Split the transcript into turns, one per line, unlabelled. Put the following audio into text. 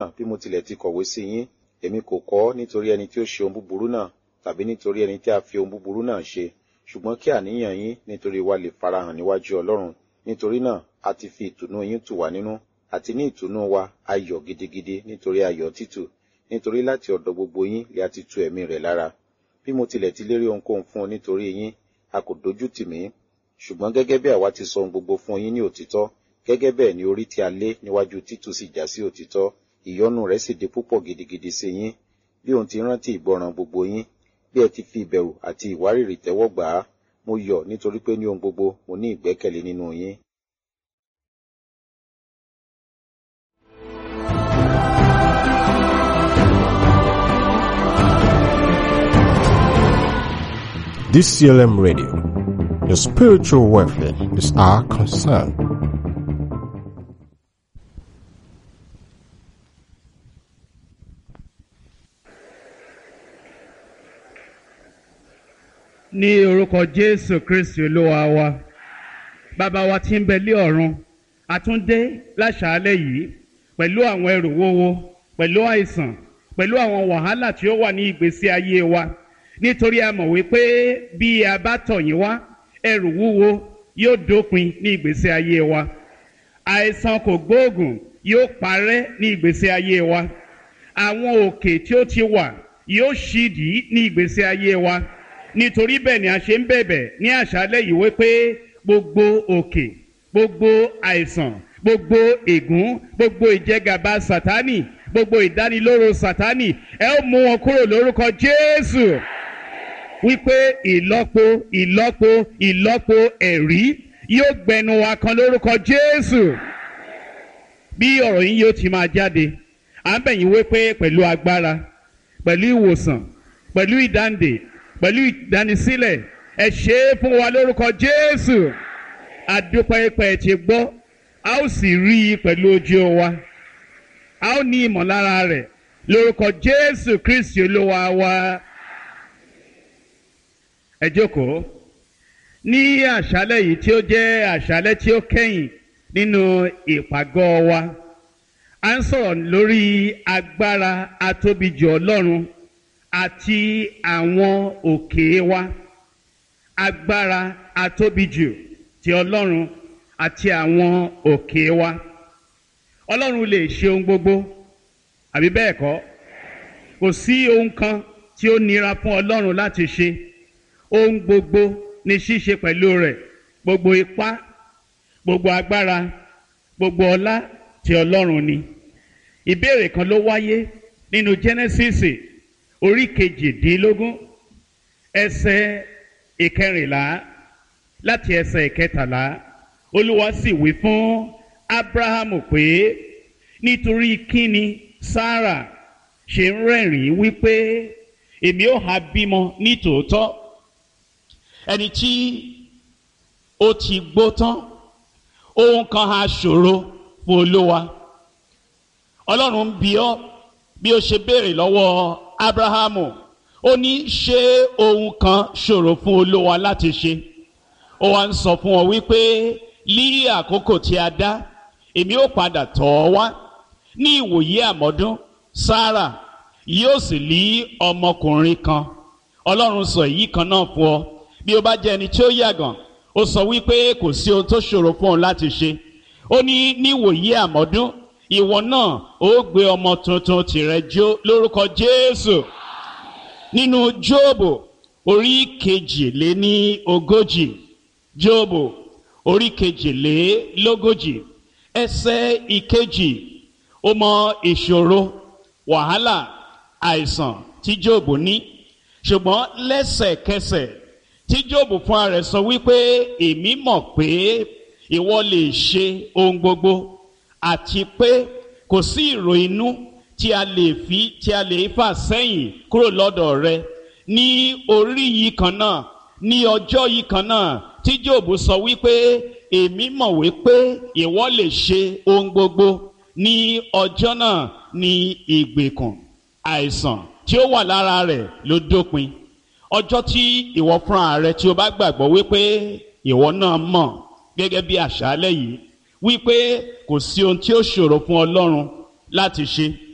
bí mo tilẹ̀ ti kọ̀wé sí yín èmi kò kọ ọ́ nítorí ẹni tí ó ṣe ohun búburú náà tàbí nítorí ẹni tí a fi ohun búburú náà ṣe ṣùgbọ́n kí àníyàn yín nítorí wa lè farahàn níwájú ọlọ́run nítorí náà a ti fi ìtùnú yín tù wá nínú àti ní ìtùnú wa ayọ̀ gidigidi nítorí ayọ̀ títù nítorí láti ọ̀dọ̀ gbogbo yín lè a ti tu ẹ̀mí rẹ̀ lára bí mo tilẹ̀ ti lérí ohunkóhun fún ọ nítorí yín a kò dojú tì mí ṣùgbọ́n gẹ́gẹ́ bí àwa ti sọ ohun gbogbo fún yín ní òtítọ́ gẹ́gẹ́ bẹ́ẹ̀ ni orí tí a lé níwájú títù sì já sí òtítọ́ ìyọ́nú rẹ̀ sì di púpọ̀ gidigidi sí yín bí òun ti rántí ìgbọràn gbogbo yín bí ẹ ti fi ìbẹ̀rù àti ìwárìrì tẹ́wọ́ gbà á mo yọ̀ nítorí pé ní ohun gbogbo mo ní ìgbẹ́kẹ̀lé nínú yín.
DCLM Radio. Your spiritual welfare is our concern.
ní orúkọ jésù kristi olúwa wa bàbá wa tí ń bẹ lé ọ̀run àtúndé láṣàálẹ̀ yìí pẹ̀lú àwọn ẹrù wúwo pẹ̀lú àìsàn pẹ̀lú àwọn wàhálà tí ó wà ní ìgbésí ayé wa nítorí a mọ̀ wípé bí a bá tọ̀ yín wá ẹrù wúwo yóò dópin ní ìgbésí ayé wa àìsàn kò gbóògùn yóò parẹ́ ní ìgbésí ayé wa àwọn òkè tí ó ti wà yóò ṣídìí ní ìgbésí ayé wa nítorí bẹ́ẹ̀ ni a ṣe ń bẹ̀bẹ̀ ní àṣálẹ̀ yìí wípé gbogbo òkè gbogbo àìsàn gbogbo ègún gbogbo ìjẹgàba sátánì gbogbo ìdánilóró sátánì ẹ ó mú wọn kúrò lórúkọ jésù wípé ìlọ́po ìlọ́po ìlọ́po ẹ̀rí yóò gbẹnu wa kan lórúkọ jésù bí ọ̀rọ̀ yín yóò ti máa jáde à ń bẹ̀yìn wípé pẹ̀lú agbára pẹ̀lú ìwòsàn pẹ̀lú ìdáǹdè pẹ̀lú ìdánisílẹ̀ ẹ ṣe é fún wa lórúkọ jésù adúpẹ́pẹ́ ti gbọ́ a ó sì rí i pẹ̀lú ojú wa a ó ní ìmọ̀lára rẹ̀ lórúkọ jésù kristi olúwa wa ẹ jókòó ní àṣálẹ̀ yìí tí ó jẹ́ àṣálẹ̀ tí ó kẹ́yìn nínú ìpàgọ́ wa a ń sọ̀rọ̀ lórí agbára atóbijù ọlọ́run àti àwọn òkè wa agbára atóbijù ti ọlọ́run àti àwọn òkè wa ọlọ́run lè ṣe ohun gbogbo àbí bẹ́ẹ̀ kọ́ kò sí ohun kan tí ó nira fún ọlọ́run láti ṣe ohun gbogbo ní ṣíṣe pẹ̀lú rẹ̀ gbogbo ipá gbogbo agbára gbogbo ọlá ti ọlọ́run ni ìbéèrè kan ló wáyé nínú Genesis orí kejìdínlógún ẹsẹ̀ ìkẹrìnlá láti ẹsẹ̀ ìkẹtàlá olúwa sì wí fún abrahamu pé nítorí kíni sarah ṣe ń rẹ́rìn-ín wípé èmi ò ha bímọ ní tòótọ́ ẹni tí ó ti gbó tán ohun kan ha ṣòro fún olúwa ọlọ́run ń bi ọ́ bí ó ṣe béèrè lọ́wọ́ abrahamu ó ní ṣé ohun kan ṣòro fún olúwa láti ṣe ó wá ń sọ fún ọ wípé ní àkókò tí a dá èmi ó padà tọ̀ ọ́ wá ní ìwòye àmọ́dún sarah yóò sì lí ọmọkùnrin kan ọlọ́run sọ èyí kan náà fún ọ bí ó bá jẹ́ ẹni tí ó yàgàn ó sọ wípé kò sí ohun tó ṣòro fún ọ láti ṣe ó ní ní ìwòye àmọ́dún ìwọ náà ó gbé ọmọ tuntun tìrẹ jó lórúkọ jésù nínú jóòbù orí kejìléní ogójì jóòbù orí kejìlélógójì ẹsẹ̀ ìkejì ó mọ ìṣòro wàhálà àìsàn tí jóòbù ní ṣùgbọ́n lẹ́sẹ̀kẹsẹ̀ tí jóòbù fúnra rẹ̀ sọ wípé èmi mọ̀ pé ìwọ lè ṣe ohun gbogbo àti pé kò sí ìrò inú tí a lè fi tí a lè fà sẹ́yìn kúrò lọ́dọ̀ rẹ ní orí yìí kan náà ní ọjọ́ yìí kan náà tí jòbù sọ wípé èmi mọ̀ wípé ìwọ lè ṣe ohun gbogbo ní ọjọ́ náà ní ìgbèkùn àìsàn tí ó wà lára rẹ̀ ló dópin ọjọ́ tí ìwọ fúnra rẹ tí o bá gbàgbọ́ wípé ìwọ náà mọ̀ gẹ́gẹ́ bí àṣálẹ́ yìí wípé kò sí ohun tí ó ṣòro fún ọlọ́run láti ṣe